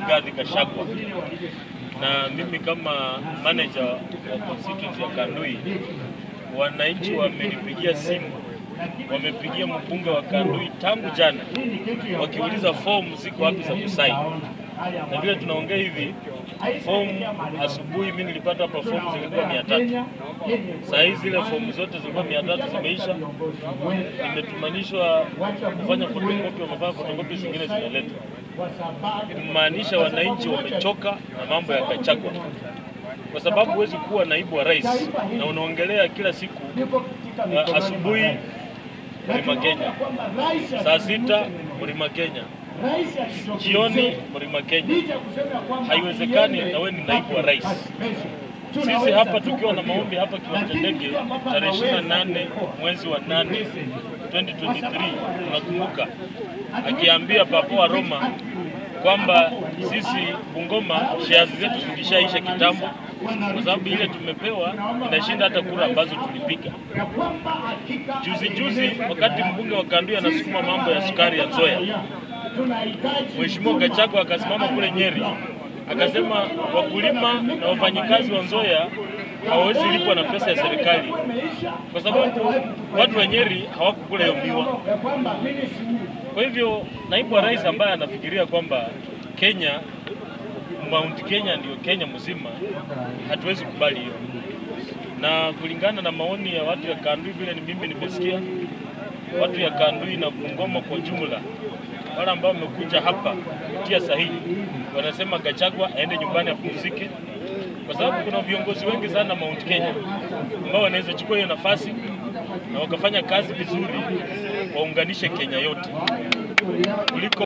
Rigathi Gachagua, na mimi kama manager wa constituency ya Kandui, wananchi wamenipigia simu, wamepigia mbunge wa Kandui tangu jana wakiuliza fomu ziko wapi za kusaini, na vile tunaongea hivi fomu asubuhi, mimi nilipata hapa fomu zilikuwa mia tatu. Saa hizi zile fomu zote zilikuwa mia tatu zimeisha, imetumanishwa kufanya fotokopi, wamefanya fotokopi, zingine zinaletwa, kumaanisha wananchi wamechoka na mambo ya Gachagua, kwa sababu huwezi kuwa naibu wa rais na unaongelea kila siku uh, asubuhi Mlima Kenya, saa sita Mlima Kenya, jioni Mlima Kenya. Haiwezekani na wewe ni naibu wa rais. Sisi hapa tukiwa na maombi hapa kiwanja ndege tarehe 28 mwezi wa 8 2023, tunakumbuka akiambia Papa wa Roma kwamba sisi Bungoma shares zetu zilishaisha kitambo, kwa sababu ile tumepewa inashinda hata kura ambazo tulipiga juzi juzi. Wakati mbunge wa Kandui anasukuma mambo ya sukari ya Nzoia, Mheshimiwa Gachagua akasimama kule Nyeri akasema wakulima na wafanyikazi wa Nzoia hawawezi lipwa na pesa ya serikali kwa sababu watu wa Nyeri hawakukula hiyo miwa. Kwa hivyo naibu wa rais ambaye anafikiria kwamba Kenya Mount Kenya ndio Kenya mzima, hatuwezi kubali hiyo, na kulingana na maoni ya watu ya Kandui, vile ni mimi nimesikia watu ya Kandui na Bungoma kwa jumla, wale ambao wamekuja hapa kutia sahihi wanasema Gachagua aende nyumbani apumzike, kwa sababu kuna viongozi wengi sana Mount Kenya ambao wanaweza chukua hiyo nafasi na wakafanya kazi vizuri, waunganishe Kenya yote kuliko